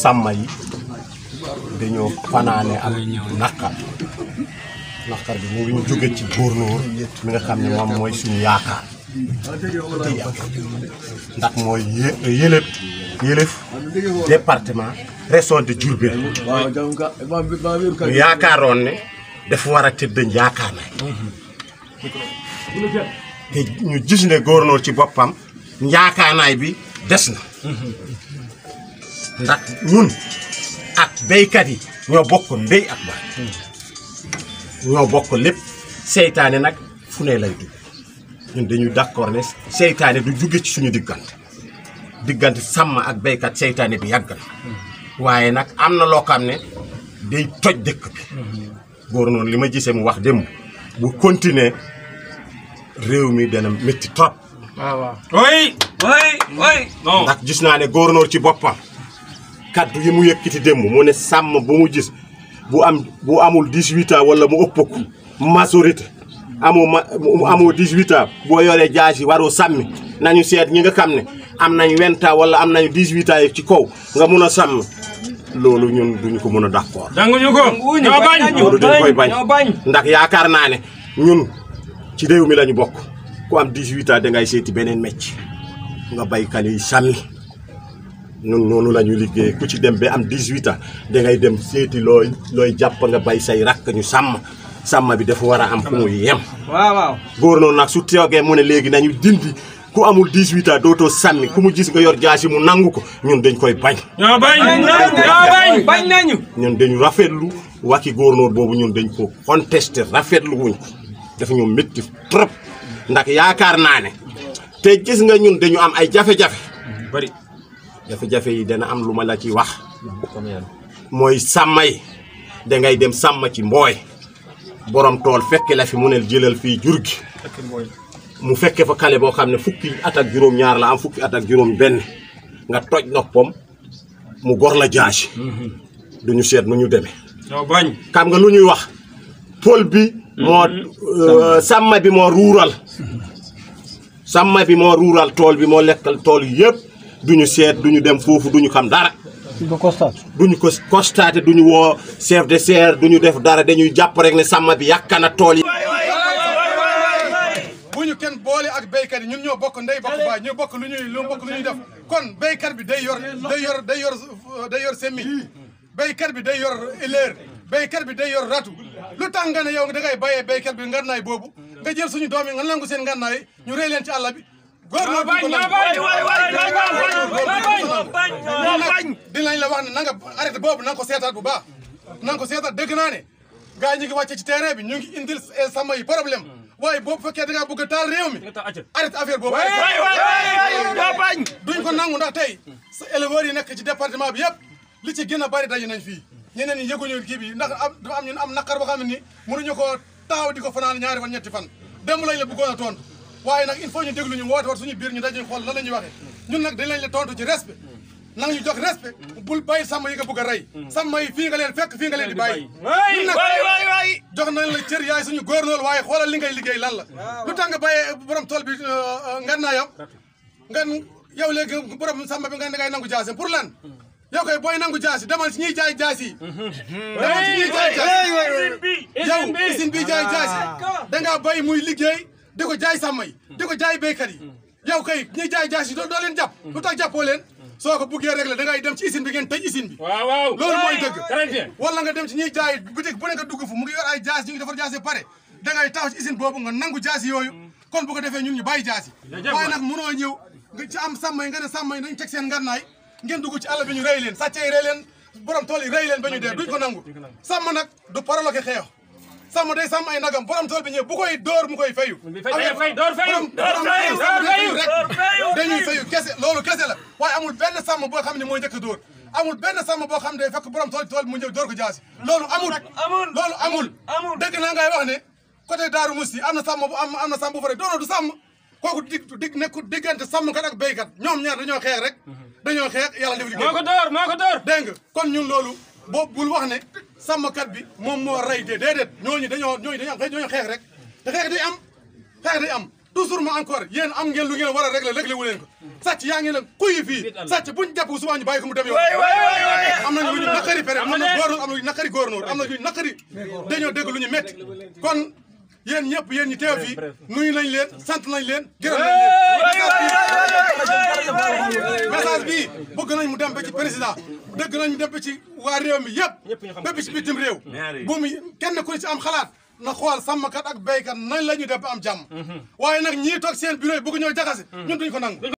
sàmm yi dañoo fanaane am naqar naqar bi mu ngi ñu jóge ci góornóor mi nga xam ne moom mooy suñu yaakaar ci ndax mooy yé yëlëf yëlëf département région de Diourbel ñu yaakaaroon ne dafa war a tëdd yaakaar na te ñu gis ne góornóor ci boppam yaakaanaay bi des na ndax ñun ak béykat yi ñoo bokk ndey ak baay ñoo bokk lépp seytaane nag fu ne lay dugg ñun dañu d'accord ne seytaane du jóge ci suñu diggante diggante sàmm ak béykat seytaane bi yàgg na waaye nag am na loo xam ne day toj dëkk bi góor noonu li ma gisee mu wax démb bu continuer réew mi dana métti trop waaw waaw. oui oui oui. non. ndax gis naa ne góornóor ci boppam kaddu yi mu yëkkati démb mu ne sàmm bu mu gis bu am bu amul 18 ans wala mu ëpp ko majorité amoo ma amoo 18 ans boo yoree jaasi waroo sàmmi nañu seet ñi nga xam ne am nañ 20 ans wala am nañu 18 ans yi ci kaw nga mun a sàmm loolu ñun duñu ko mën a d'accord danguñu ko. ñoo bañ. loolu dañ koy bañ ñoo bañ. ndax yaakaar naa ne ñun ci réew mi lañu bokk ku am 18 ans dangay seeti beneen mecc nga baykat yi sàmmi ñun noonu la ñu liggéey ku ci dem ba am 18 ans dangay dem seeti looy looy jàpp nga bay say rakk ñu sàmm sàmm bi dafa war a am fu muy yem. waaw waaw. góor noonu nag su toogee mu ne léegi nañu dindi ku amul 18 ans dootoo sàmmi ku mu gis nga yor jaasi mu nangu ko ñun dañ koy bañ. ñoo bañ. ñoo bañ. bañ nañu. ñun dañu rafetlu wàcci góornóor boobu ñun dañ ko contesté rafetlu wuñ ko dafa ñu métti trop ndax yaakaar naa ne te gis nga ñun dañu am ay jafe-jafe bari. jafe-jafe yi dana am lu ma la ci wax mooy sàmm yi dangay dem sàmm ci mbooy borom tool fekke la fi mu ne jëlal fii jur gi mu fekke fa kale boo xam ne fukki at ak juróom-ñaar la am fukki at ak juróom-benn nga toj noppam mu gor la jaasi duñu seet nu ñu demee. ñoo bañ. xam nga lu ñuy wax pôle bi moo sàmm bi moo ruural sàmm bi moo ruural tool bi moo lekkal tool yëpp duñu seet duñu dem foofu duñu xam dara duñ ko constate. duñu ko constaté duñu woo chef de serre duñu def dara dañuy jàpp rek ne sàmm bi yàq na tool yi bu ñu kenn boole ak béykat yi ñun ñoo bokk ndey bokk baay ñoo bokk lu ñuy lu bokk lu ñuy def kon béykat bi day yor day yor day yor day yor semi béykat bi day yor ileer béykat bi day yor ratu lu tax nga ne yow da ngay bàyyee béykat bi ngannaay boobu nga jël suñu doom yi nga nangu seen ngannaay ñu rey leen ci àll bi góor ñoo bañ ñoo bañ. ñoo bañ. dinañ la wax ne na nga arrêté boobu na nga ko seetaat bu baax na nga ko seetaat dëgg naa ne gars yi ñu ngi wàcce ci terrain bi ñu ngi indil sama yi problème waaye boobu fekkee da ngaa bëgg a taal réew mi arrêté affaire boobu ñoo bañ. duñ ko nangu ndax tey sa éleveurs yi nekk ci département bi yëpp li ci gën a bari daje nañ fii ñeneen ñi yëguñu kii bi ndax am dafa am ñun am naqar boo xam ne nii mënuñu ko taaw di ko fanaan ñaari fan ñetti fan démb lañ la bëggoon a tontu waaye nag il faut ñu déglu ñu woote wat suñu biir ñu daje xool lan la ñuy waxee ñun nag dañ lañ la tontu ci respect nang ñu jox respect bul bàyyi sàmm yi nga bëgg a rey sàmm yi fii nga leen fekk fii nga leen di bàyyi ñun nag jox nañ la cër yaay suñu góor loolu waaye xoolal li ngay liggéey lan la lu tax nga bàyyee borom tool bi ngannaayam ngan yow léegi borom sàmm bi nga ngay nangu jaasi pour lan yow koy booy nangu jaasi demal si ñuy jaay jaasi yi demal si ñuy jaay jaasi yow usine bi jaay jaasi dangaa bàyyi muy liggéey di ko jaay sàmm yi di ko jaay béykat yi yow kay ñuy jaay jaasi doo doo leen jàpp lu tax jàppoo leen soo ko buggee régler da ngay dem ci usine bi ngeen tëj usine bi waaw waaw. loolu mooy dëgg très bien. wala nga dem ci ñuy jaay boutique bu ne nga dugg fu mu ngi yor ay jaas ñu ngi defar jaas yi pare da ngay taxaw ci usine boobu nga nangu jaas yooyu kon bu ko defee ñun ñu bàyyi jaas yi waaye nag mënoo ñëw nga ci am sàmm yi nga ne sàmm yi nañ teg seen ngannaay ngeen dugg ci àll bi ñu rey leen sàcce yi rey leen borom tool yi rey leen ba ñu dee duñ ko nangu sàmm nag du parole ke xeex sàmm day sàmm ay nagam borom tool bi ñëw bu koy dóor mu koy fayu fay fay door fayu borom door borom fayu door fayu rek dañuy fayu kese loolu kese la waaye amul benn sàmm boo xam ne mooy njëkk a dóor amul benn sàmm boo xam ne day fekk borom tool tool mu ñëw dóor ko jaasi loolu amul amul loolu amul amul. dëgg naa ngay wax ne côté Daaru Musti am na sàmm bu am am na sàmm bu fa rek doono du sàmm kooku dig dig nekku diggante sàmmkat ak béykat ñoom ñaar dañoo xeex rek dañoo xeex yàlla def liggéey moo ko door moo ko door. dégg nga kon ñun loolu boo bul wax ne sàmmkat bi moom moo rey de déedéet ñooñu dañoo ñooñu dañoo dañoo xeex rek te xeex day am xeex day am toujours ma encore yéen am ngeen lu ngeen war a régler réglé wu leen ko sàcc yaa ngi leen kuy fii sàcc buñ jàpp suba ñu bàyyi ko mu dem yoon naqari am na góornóor am na luy naqari góornóor am na luy naqari dañoo dégg lu ñu métti kon yéen ñëpp yéen ñi teew fii nuyu nañ leen sant nañ leen gërëm nañ leen message bi bëgg nañ mu dem ba ci président dëgg nañ mu dem ba ci waa réew mi yëpp ba ci bitim réew bu mu kenn ku ci am xalaat na xool sàmmkat ak béykat nañ la ñu def ba am jàmm waaye nag ñii toog seen bureau yi bëgg ñoo jaxase ñun duñ ko nangu